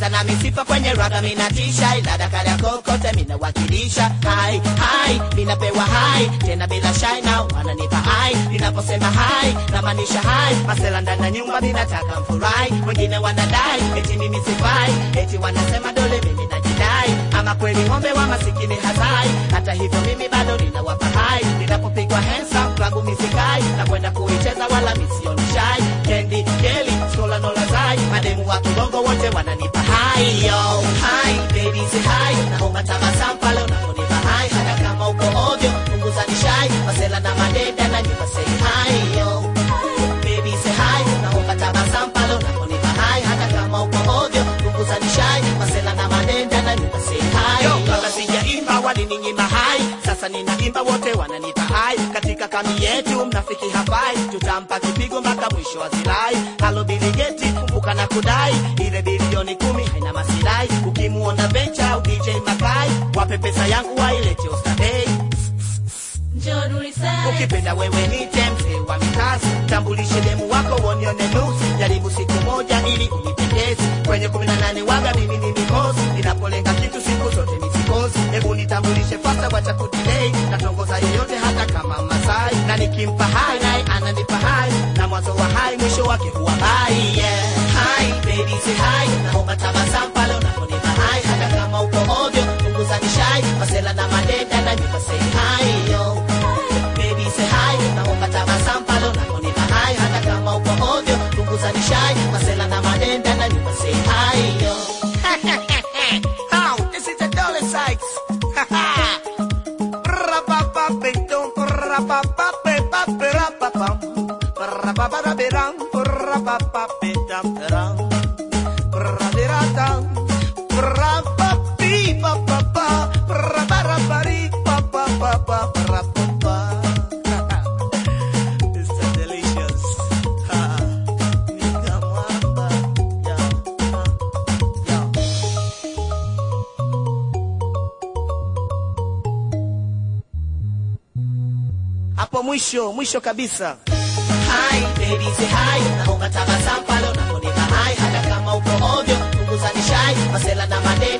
visa na misifa kwenye raga minatisha ila dakari ya kokote minawakilisha hai hai minapewa hai tena bila shai na wananipa hai ninaposema hai namaanisha hai masela ndani ya nyumba minataka mfurahi wengine wanadai eti mimi sifai eti wanasema dole mimi najidai ama kweli ng'ombe wa masikini hazai hata hivyo mimi bado ninawapa hai ninapopigwa hensa klabu misikai na kwenda kuicheza wala misioni shai kendi keli skola nolazai mademu wa kibongo wote wananipa hai yo hai baby say hai naomba tabasamu pale unaponipa hai hata kama uko ovyo punguza nishai masela na madeda na nyumba say hai yo baby say hai naomba tabasamu pale unaponipa hai hata kama uko ovyo punguza nishai masela na madeda na nyumba say hai yo kabla sijaimba walininyima hai sasa ninaimba wote wananipa hai katika kami yetu mnafiki hafai tutampa kipigo mpaka mwisho wa zilai halo biligeti kumbuka na kudai ile bilioni kumi haina masirai ukimuona bencha au dj makai wape pesa yangu wailete ostadei ukipenda wewe nite mzee wa mikazi tambulishe demu wako wonione nusu jaribu siku moja ili unipendeze kwenye kumi na nane waga mimi ni mikosi ninapolenga kitu siku zote misikosi hebu nitambulishe fasa wacha kudilei natongoza yoyote hata kama masai na nikimpa hai naye ananipa hai na mwanzo wa hai mwisho wake huwa bai yeah. hai baby say hai naomba tabasamu pale unaponipa hai hata kama uko ovyo punguza nishai masela na madeda na nyumba say hai yo baby say hi naomba tabasamu pale unaponipa hai hata kama uko ovyo punguza nishai masela na madenda na nyumba say hi yo How? This is the Dollar Sykes. Ra-ba-ba-ba-dum, ra-ba-ba-ba-ba-ba-ra-ba-bam. Ra-ba-ba-ba-ba-ram, ra-ba-ba-ba-ba-dam, ra-ba-ba-ba-dam, ra-ba-ba-ba-ba-ba, ra-ba-ba-ba-ba-ba-ba-ba-ba. It's so delicious. Ha. Nikamwamba. Yeah. Yeah. hapo mwisho mwisho kabisa Hi, baby, say hi. Naomba tabasamu pale unaponipa hai hata kama uko ovyo punguza nishai masela na made